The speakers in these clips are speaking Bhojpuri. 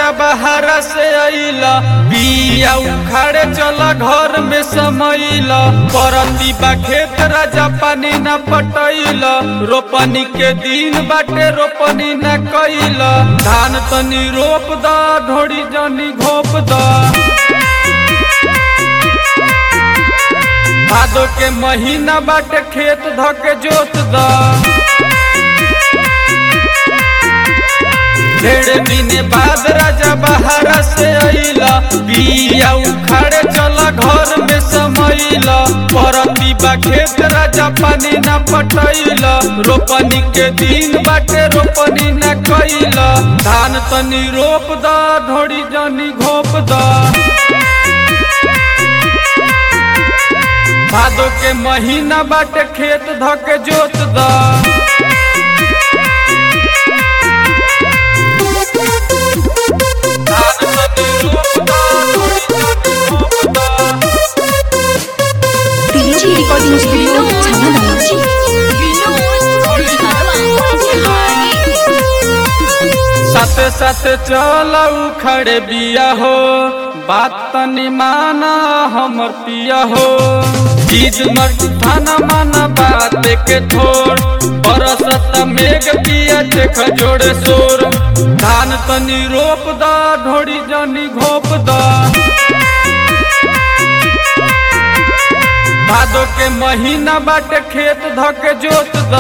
राजा बहारा से अइला बिया उखाड़े चला घर में समैला परती बा खेत राजा पानी न पटैला रोपनी के दिन बाटे रोपनी न कैला धान तनी रोप द ढोड़ी जनी घोप द भादो के महीना बाटे खेत धके जोत द ढेर दिन बाद राजा बहारा से अइला बिया उखाड़े चला घर में समैला परती बा खेत राजा पानी न पटैला रोपनी के दिन बाटे रोपनी न कैला धान तनी रोप द ढोड़ी जनी घोप द भादो के महीना बाटे खेत धके जोत द DJ Recording Studio Channel साथे साथे चला उखड़े बिया हो बात तनी माना हमर पिया हो चीज मर थाना माना बात के थोड़ बरसत मेघ पिया देख जोड़े शोर धान तनी रोप द ढोड़ी जनी घोप द भादो के महीना बाटे खेत धके जोत द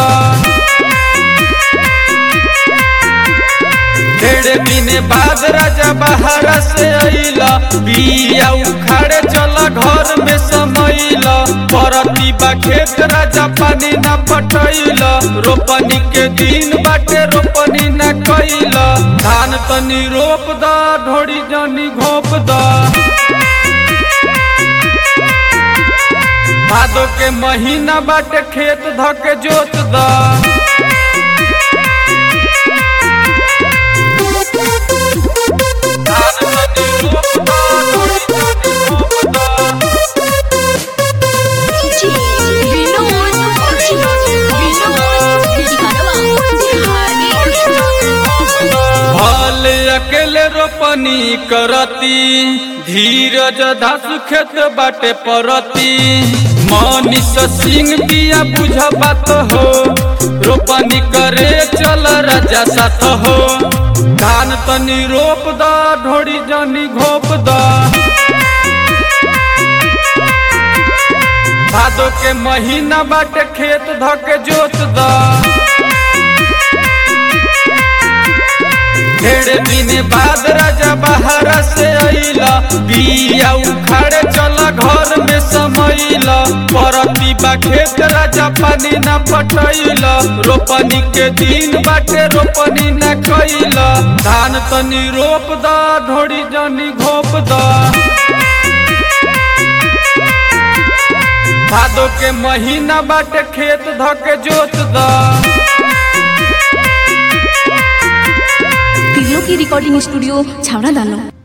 ढेरे दिने बाद राजा बहारा से अइला बिया उखाड़े चला घर में समैला परती बा खेत राजा पानी न पटैला रोपनी के दिन बाटे रोपनी न कैला धान तनी रोप द ढोड़ी जनी घोप द भादो के महीना बाटे खेत धके जोत द भल अकेले रोपनी करती धीरज धासु खेत बाटे परती मनीष सिंह दिया बुझ बात हो रोपनी करे चल राजा साथ हो धान तनी रोप द ढोड़ी जनी घोप द भादो के महीना बाटे खेत धके जोत द ढेर दिन बाद राजा बहारा से अइला बिया उखाड़े चला घर में समैला परती बा खेत राजा पानी न पटैला रोपनी के दिन बाटे रोपनी न कैला धान तनी रोप द ढोड़ी जनी घोप द भादो के महीना बाटे खेत धके जोत द तिलो की रिकॉर्डिंग स्टूडियो छावड़ा दानो